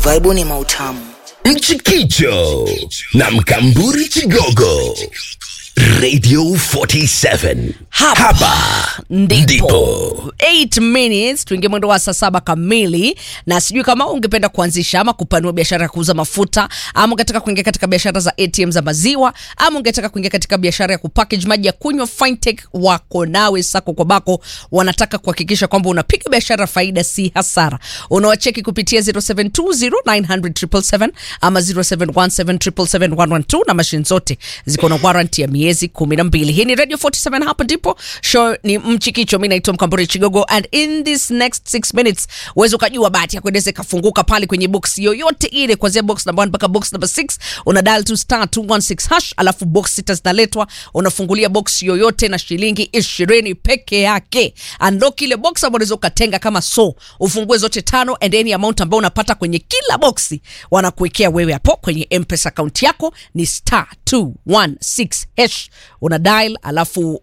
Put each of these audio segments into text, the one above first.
Vaibuni mautamu. Mchikicho na Mkamburi Chigogo. Radio 47. Hapa, Hapa ndipo, ndipo. 8 minutes tuingie mwendo wa saa saba kamili na sijui kama ungependa kuanzisha ama kupanua biashara ya kuuza mafuta ama ungetaka kuingia katika biashara za atm za maziwa ama ungetaka kuingia katika biashara ya kupackage maji ya kunywa fintech wako nawe sako kwa bako wanataka kuhakikisha kwamba unapiga biashara faida si hasara unawacheki kupitia 0720900777 ama 0717771112 na mashine zote ziko na warranty ya miezi kumi na mbili hii ni radio 47 hapa ndipo show ni mchikicho mi naitwa mkamburi chigogo and in this next 6 minutes uweze ukajua bahati ya kuendeza ikafunguka pale kwenye box yoyote ile kuanzia box number 1 mpaka box number 6 una dial to star 216 hash alafu box sita zinaletwa unafungulia box yoyote na shilingi ishirini peke yake unlock ile box ambayo unaweza ukatenga kama so ufungue zote tano and any amount ambayo unapata kwenye kila boxi wanakuwekea wewe hapo kwenye mpesa account yako ni star 216 hash una dial alafu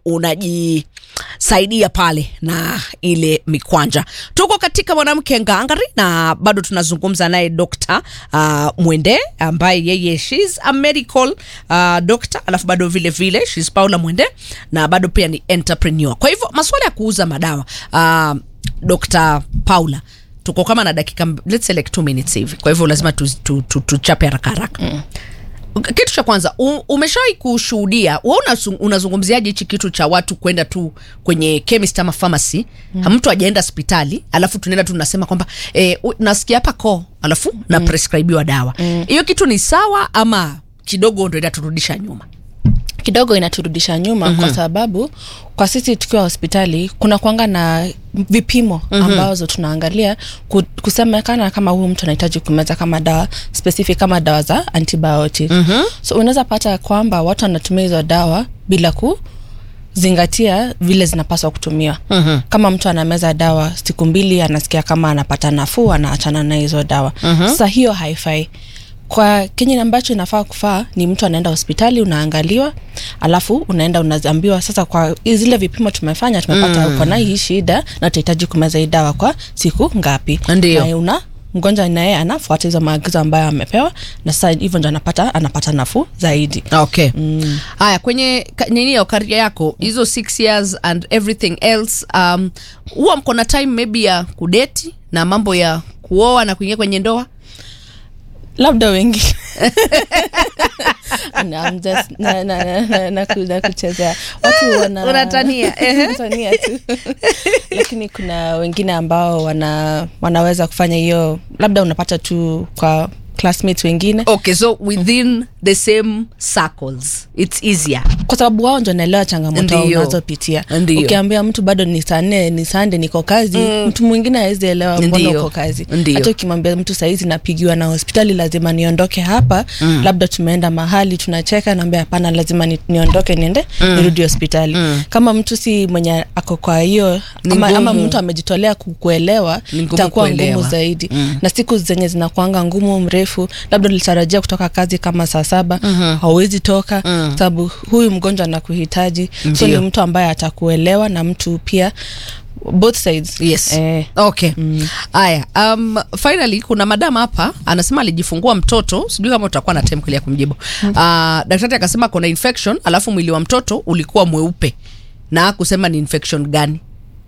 unajisaidia pale na ile mikwanja tuko katika mwanamke ngangari na bado tunazungumza naye Dr. uh, Mwende ambaye yeye she's a medical uh, doctor alafu bado vile vile she's Paula Mwende na bado pia ni entrepreneur kwa hivyo masuala ya kuuza madawa uh, Dr. Paula tuko kama na dakika mb- let's say like two minutes hivi kwa hivyo lazima tuchape tu, tu, tuchape haraka haraka mm kitu cha kwanza u- umeshawahi kushuhudia wa unazu- unazungumziaje hichi kitu cha watu kwenda tu kwenye chemist ama pharmacy mm. mtu ajaenda hospitali alafu tunaenda tu tunasema kwamba eh, u- nasikia hapa koo alafu mm. na prescribiwa dawa hiyo mm. kitu ni sawa ama kidogo ndo inaturudisha nyuma kidogo inaturudisha nyuma mm-hmm. kwa sababu kwa sisi tukiwa hospitali kuna kwanga na vipimo mm-hmm. ambazo tunaangalia ku- kusemekana kama huyu mtu anahitaji kumeza kama dawa specific kama dawa za antibiotic mm-hmm. so unaweza pata kwamba watu wanatumia hizo dawa bila ku zingatia vile zinapaswa kutumiwa mm-hmm. kama mtu anameza dawa siku mbili anasikia kama anapata nafuu anaachana na hizo dawa mm-hmm. sasa hiyo haifai kwa kenye ambacho inafaa kufaa ni mtu anaenda hospitali unaangaliwa alafu unaenda unaambiwa sasa kwa zile vipimo tumefanya tumepata mm. uko na hii shida na utahitaji kumeza hii dawa kwa siku ngapi Ndio. na una mgonjwa naye anafuata hizo maagizo ambayo amepewa na sasa hivyo ndo anapata anapata nafuu zaidi okay haya kwenye ka- nini ya karia yako hizo six years and everything else um, huwa mko na time maybe ya kudeti na mambo ya kuoa na kuingia kwenye ndoa labda wengi No, I'm just- na- na- na- na- na ku- na kuchezea watu wana Unatania, ehe. Natania tu lakini kuna wengine ambao wana wanaweza kufanya hiyo labda unapata tu kwa classmates wengine okay so within the same circles it's easier kwa sababu wao ndo naelewa changamoto Ndiyo. unazopitia Ndiyo. ukiambia mtu bado ni saa nne ni sande niko kazi mm. mtu mwingine awezi elewa mbona Ndiyo. uko kazi Ndiyo. hata ukimwambia mtu sahizi napigiwa na hospitali lazima niondoke hapa mm. labda tumeenda mahali tunacheka naambia hapana lazima ni, niondoke niende mm. nirudi hospitali mm. kama mtu si mwenye ako kwa hiyo Ni ama, ama ngumu. mtu amejitolea ku- kuelewa Ni ngumu itakuwa kuelewa. ngumu zaidi mm. na siku zenye zinakuanga ngumu mrefu labda ulitarajia kutoka kazi kama saa saba mm-hmm. hauwezi toka mm. sababu huyu mgonjwa anakuhitaji so Ndiyo. ni mtu ambaye atakuelewa na mtu pia both sides yes eh, okay haya um, finally kuna madam hapa anasema alijifungua mtoto sijui kama utakuwa na time ya kumjibu uh, daktari akasema kuna infection alafu mwili wa mtoto ulikuwa mweupe na kusema ni infection gani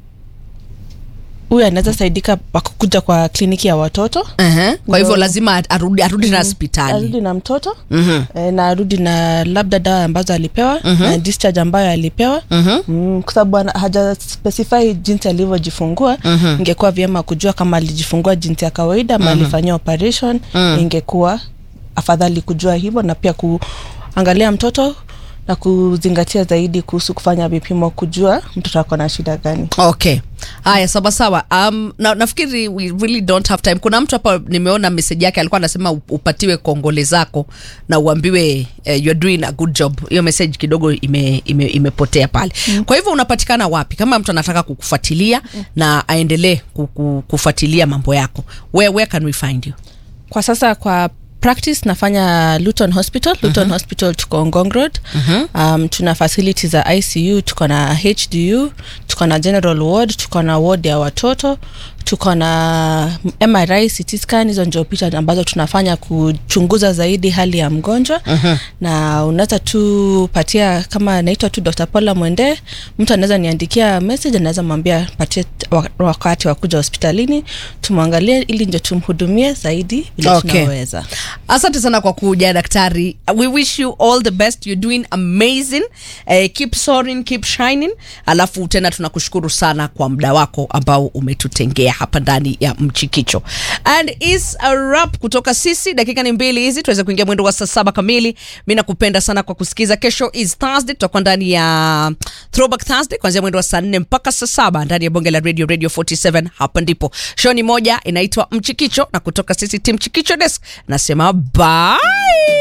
huyu anaweza saidika kwa kukuja kwa kliniki ya watoto uh-huh. kwa hivyo Ndio. lazima arudi, arudi na hospitali arudi na mtoto mm-hmm. e, na arudi na labda dawa ambazo alipewa mm-hmm. na discharge ambayo alipewa mm-hmm. mm, kwa sababu ana- haja specify jinsi alivyojifungua mm-hmm. ingekuwa vyema kujua kama alijifungua jinsi ya kawaida ama mm-hmm. alifanyia operation mm. ingekuwa afadhali kujua hivyo na pia kuangalia mtoto na kuzingatia zaidi kuhusu kufanya vipimo kujua mtoto ako na shida gani okay haya sawasawa um, na, nafikiri we really don't have time kuna mtu hapa nimeona meseji yake alikuwa anasema up- upatiwe kongole zako na uambiwe uh, you're doing a good job hiyo message kidogo ime, ime, imepotea pale mm. kwa hivyo unapatikana wapi kama mtu anataka kukufuatilia mm. na aendelee kuku- kufuatilia mambo yako where, where can we find you kwa sasa kwa practice nafanya luton hospital luton uh-huh. hospital tuko ngong road uh-huh. um, tuna facility za icu tuko na hdu tuko na general ward tuko na ward ya watoto tuko na mri CT scan hizo ndio picha ambazo tunafanya kuchunguza zaidi hali ya mgonjwa uh-huh. na unaweza tu patia kama naitwa tu dr paula mwende mtu anaweza niandikia message anaweza mwambia patie wa- wakati wa kuja hospitalini tumwangalie ili ndio tumhudumie zaidi vile Okay. tunaweza asante sana kwa kuja daktari we wish you all the best you're doing amazing uh, keep soaring keep shining alafu tena tunakushukuru sana kwa muda wako ambao umetutengea hapa ndani ya mchikicho and is a wrap kutoka sisi dakika ni mbili hizi tuweze kuingia mwendo wa saa saba kamili mi nakupenda sana kwa kusikiza kesho is thursday tutakuwa ndani ya throwback thursday kuanzia mwendo wa saa nne mpaka saa saba ndani ya bonge la radio radio 47 hapa ndipo show ni moja inaitwa mchikicho na kutoka sisi tim chikicho desk nasema bye